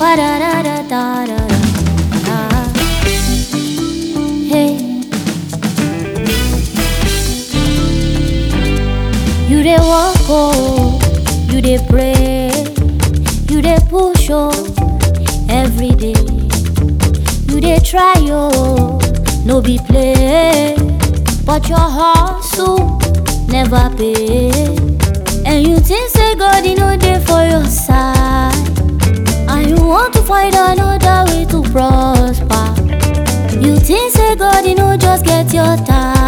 Da da da da da da da. Hey. You dey walk oh, you dey pray, you dey push oh, every day. You dey try oh, no be play, but your hustle never pay. And you think say God he no dey for your side, and you want to find another way to prosper. You think say God he no just get your time.